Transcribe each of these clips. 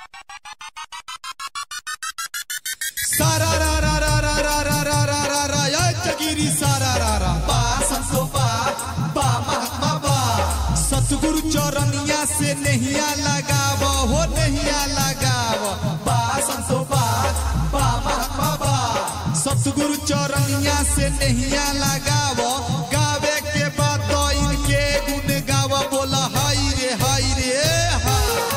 सारा रा रा रा रा रा रा रा रा रा रा या चगिरी सारा रा रा बा संतोबा बा महात्मा बा सतगुरु चौरनिया से नहिया लगाव हो नहिया लगाव बा संतोबा बा महात्मा बा सतगुरु चौरनिया से नहिया लगाव गावे के बाद तो इनके गुण गाव बोला हाय रे हाय रे हा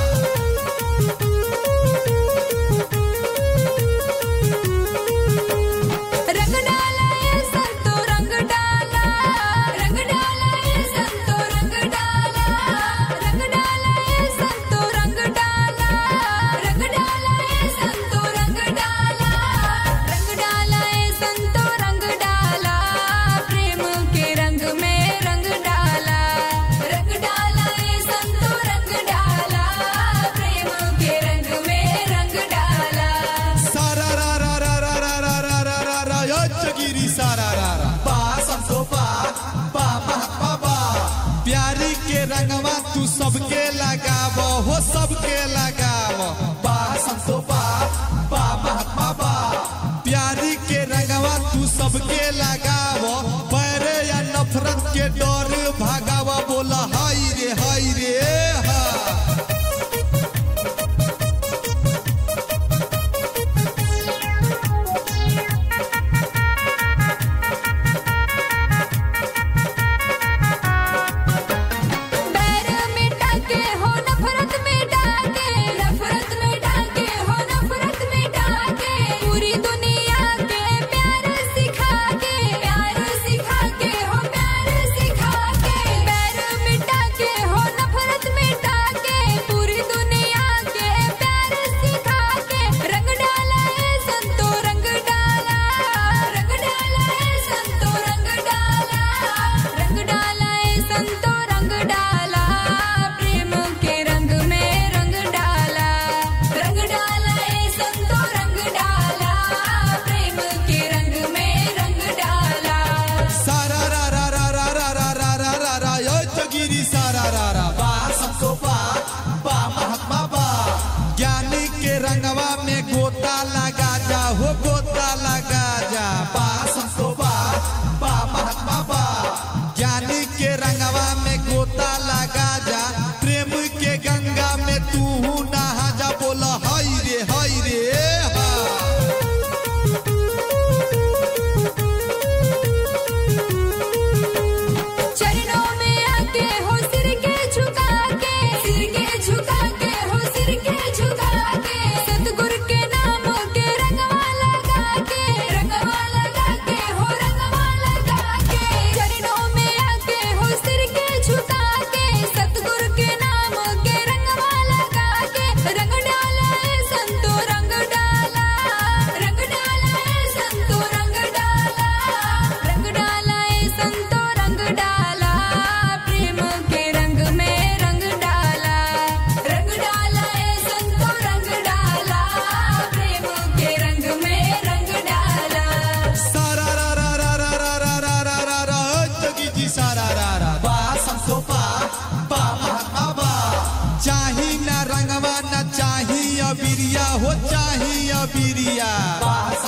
रंग डाला ये संतो रंग डाला रंग डाला ये संतो रंग डाला रंग डाला ये संतो रंग डाला रंग डाला ये संतो रंग डाला रंग डाला ये संतो रंग डाला प्रेम के रंग में रंग डाला रंग डाला ये संतो रंग डाला प्रेम के रंग में रंग डाला सारा रा रा रा रा रा रा रा रा रा रा यो चगिरी सारा रा रा बा संतो बा बा महात्मा बा प्यारी के रंगवा तू सबके लगाव हो सबके लगाव बा संतो बा बा महात्मा बा प्यारी के रंगवा तू सबके लगाव पैरे या नफरत के डर भागाव बोला हाय रे हाय रे हा बैर मिटा के हो नफरत मिटा के नफरत मिटा के हो नफरत मिटा के पूरी दुनिया के प्यार सिखा के प्यार सिखा के हो प्यार सिखा के बैर मिटा के हो नफरत मिटा के पूरी दुनिया के प्यार सिखा के रंग डाला है संतो रंग डाला रंग डाला है संतो रंग डाला रंग डाला है संतो रंग डाला प्रेम के रंग में रंग डाला रंग डाला है संतो रंग डाला प्रेम के रंग में रंग डाला सारा रा रा रा रा रा रा रा रा रा रा यो चगिरी सारा रा रा बा सबको बा बा महात्मा बा ज्ञानी के रंगवा में गोता लगा जा हो गोता लगा जा बा सबको बा बा महात्मा बा ज्ञानी के रंगवा में गोता लगा जा प्रेम के गंगा में तू नहा जा बोला हाय रे हाय रे हा चरणों में आके हो सिर के झुका के सिर के झुका के हो सिर के झुका के सतगुरु के नाम के रंगवा लगा के रंगवा लगा के हो रंगवा लगा के चरणों में आके हो सिर के झुका के सतगुरु के नाम के रंगवा लगा के रंग डाला है संतो रंग डाला रंग डाला है संतो रंग डाला रंग डाला है संतो रंग डाला प्रेम के रंग में रंग डाला रंग डाला है संतो रंग डाला प्रेम के रंग में रंग डाला सारा रा रा रा रा रा रा रा रा रा रा जगी जी सारा रा रा बा संतो बा बा महात्मा बा चाही ना रंगवा ना चाही अबिरिया हो चाही अबिरिया बा